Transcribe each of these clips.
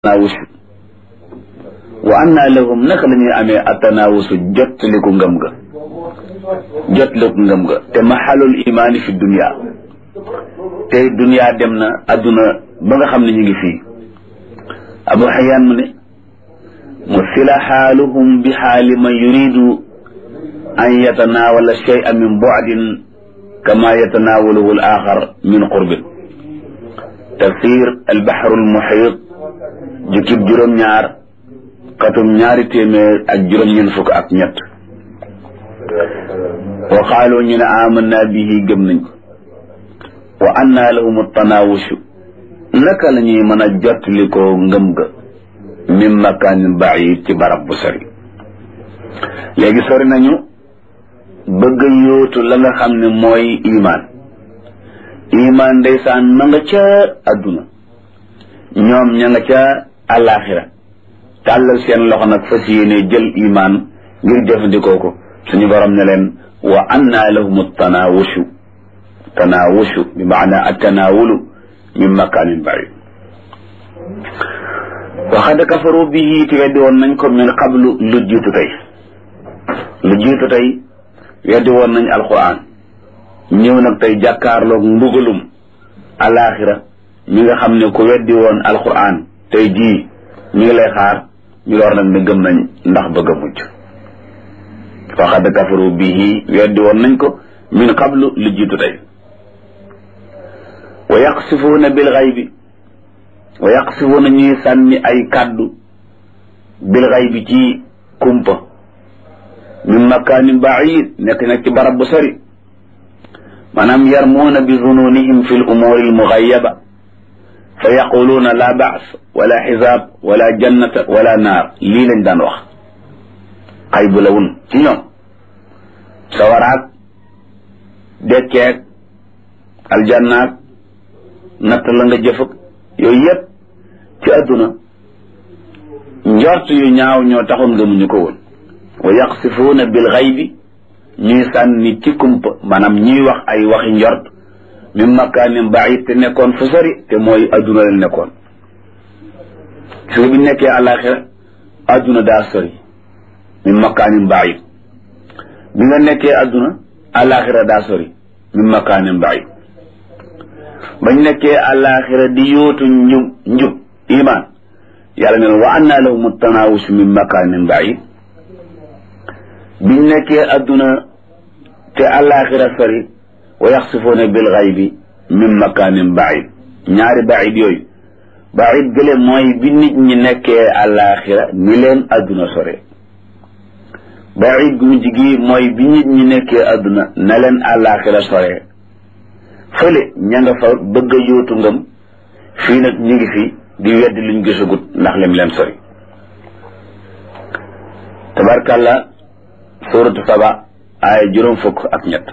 tanaawusu wa anna lahum naka la ñuy amee atanaawusu jottaliku ngëm ga jottaliku ngëm ga te maxalul imaani fi dunia tey dunia dem na adduna ba nga xam ne ñu ngi fii abu xayaan mu ne musila xaaluhum bi xaali man yuridu an yatanaawala shay'a min bu'din kama yatanaawaluhu al axar min qurbin tafsir albaxru almuxiit jukkib juróom-ñaar katum ñaari téeméer ak juróom-ñeent fukk ak ñett wa qaaloo ñu ne amanna bihi gëm nañ ko wa anna lahum tanaawushu naka la ñuy mën a jottali ko ngëm ga min makaanin baid ci barab bu sori léegi sori nañu bëgg yóotu la nga xam ne mooy imaan imaan ndeysaan ma nga ca adduna ñoom ña nga ca àllaaxira tàllal seen loxo nag fas yéene jël imaan ngir jëfandikoo ko suñu borom ne leen wa anna lahum tanaawushu tanaawushu bi maana attanaawulu min makaanin baid waxad kafaru bihi te weddi woon nañ ko min qablu lu jiitu tey lu jiitu tey weddi woon nañ alquran ñëw nag tey jàkkaarloog mbugalum alaxira mi nga xam ne ku weddi woon alquran tey jii mi ngi lay xaar ñu door nag ne gëm nañ ndax bëgg a mujj waxad kafaru bihi weddi woon nañ ko min qablu lu jiitu tey wa yaqsifuuna bil xaybi wa yaqsifuuna ñuy sànni ay kàddu bil xaybi ci kumpa min makaanin baid nekk nag ci barab bu sori maanaam yarmuuna bi zununihim fi l umuuri almugayyaba fa yaquluuna la baas wala xisaab wala jannata wala naar lii lañ daan wax xay bu la wun ci ñoom sawaraak dekkeek aljannaak natt la nga jëfëg yooyu yëpp ci adduna njort yu ñaaw ñoo taxoon gëmuñu ko woon wa yaqsifuuna bil xaybi ñuy sànni ci kumpa maanaam ñuy wax ay waxi njort min makaanin baid te nekkoon fu sori te mooy adduna la nekkoon su bi nekkee àlaxira adduna daa sori min makaanin baid bi nga nekkee adduna àlaxira daa sori min makaanin baid bañ nekkee àlaxira di yóotu njub njub iman yàlla ne wa anna lahum tanaawus min makaanin baid biñ nekkee adduna te àlaxira sori wa yaxsifuuna bil xaybi min makaanin baid ñaari baid yooyu baid gële mooy bi nit ñi nekkee àlaxira ni leen adduna sore baid gu mujj gi mooy bi nit ñi nekkee adduna na leen àlaxira sore fële ña nga fa bëgg a yóotu ngëm fii nag ñu ngi fi di weddi luñ gisagut ndax lim leen sori tabarkàlla suuratu saba aaya juróom fukk ak ñett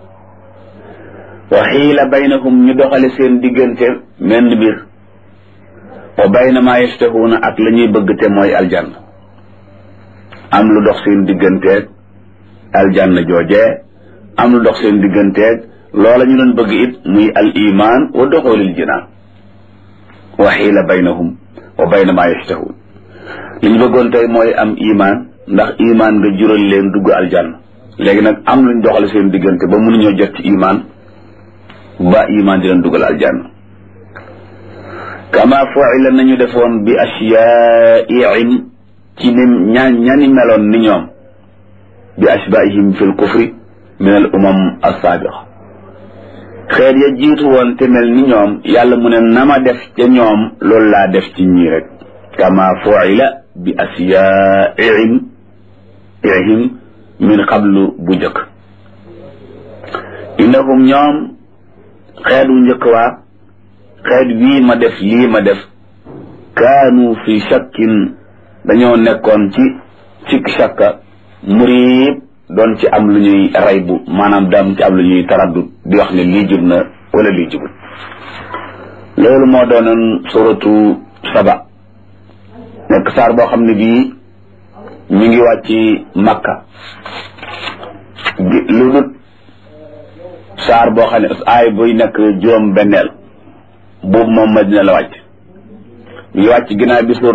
wa xiila baynahum ñu doxale seen diggante menn mbir wa bayna maa yastahuuna ak la ñuy bëgg te mooy aljanna am lu dox seen digganteeg aljanna joojee am lu dox seen digganteeg loola ñu doon bëgg it muy al iman wa doxoolil jinaan wa xiila baynahum wa bayna maa yastahuun li ñu bëggoon tey mooy am iman ndax iman nga jural leen dugg aljanna léegi nag am luñ doxale seen diggante ba mënuñoo jot ci iman ba iman di leen dugal aljanna kama fuila nañu defoon bi ashyaa'ihim ci ni ña ñani meloon ni ñoom bi ashbaihim fi l kufri min al umam assaabiqa xeet ya jiitu woon te mel ni ñoom yàlla mu ne nama def ca ñoom loolu laa def ci ñii rek kama fuila bi ashyaa'ihim ihim min qablu bu njëkk innahum ñoom xeet wu njëkk waa xeet wii ma def lii ma def kaanu fi shakkin dañoo nekkoon ci cikk shakka muriib doon ci am lu ñuy ray bu maanaam daam ci am lu ñuy taraddut di wax ne lii jub na wala lii jubut loolu moo doonoon suratu saba nekk saar boo xam ne bii mi ngi wàcc makka lu dut saar boo xam ne aay buy nekk juróom benneel boobu moom madina la wàcc ñu wàcc ginnaaw bi